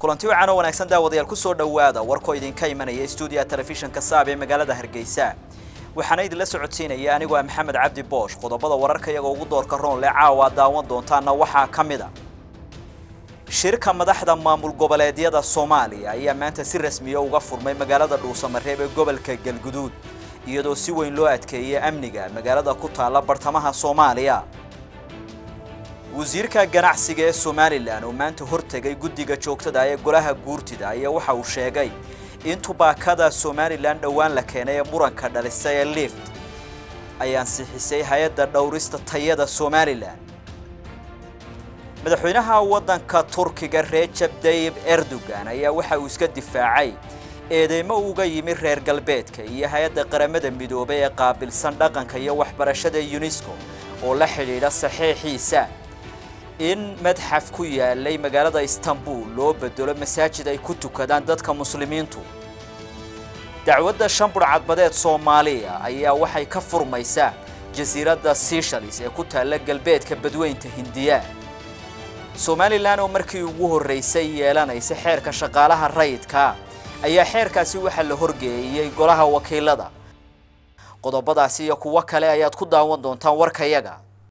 kulanti wacan oo wanaagsan daawadayaal kusoo dhowaada warkoo idinka imanaya stuudiya telefishinka saab ee magaalada hargeysa waxaana idinla socodsiinaya anigoo ah maxamed cabdi boosh qodobada wararka iyagoo ugu doorka roonle caawa daawan doontaana waxaa ka mid a shirka madaxda maamul goboleedyada soomaaliya ayaa maanta si rasmiya uga furmay magaalada dhuusamareeb ee gobolka galguduud iyadoo si weyn loo adkeeyay amniga magaalada ku taalla bartamaha soomaaliya wasiirka ganacsiga ee somalilan oo maanta hortegay guddiga joogtada ee golaha guurtida ayaa waxa uu sheegay in tubaakada somalilan dhowaan la keenay ee muranka dhalisay ee lift ay ansixisay hay-adda dhowrista tayada somalilan madaxweynaha waddanka turkiga rejab dayib erdogan ayaa waxa uu iska difaacay eedeymo uga yimi reer galbeedka iyo hay-adda qaramada midoobay ee qaabilsan dhaqanka iyo waxbarashada unesco oo la xidhiidha saxiixiisa in madxaf ku yaalay magaalada istanbul loo bedelo masaajid ay ku tukadaan dadka muslimiintu dacwadda shan burcadbadeed soomaaliya ayaa waxay ka furmaysaa jasiiradda seshalis ee ku taalla galbeedka badweynta hindiya somalilan oo markii ugu horreysay yeelanaysa xeerka shaqaalaha rayidka ayaa xeerkaasi waxaa la horgeeyey golaha wakiilada qodobadaasi iyo kuwo kale ayaad ku daawan doontaan warkayaga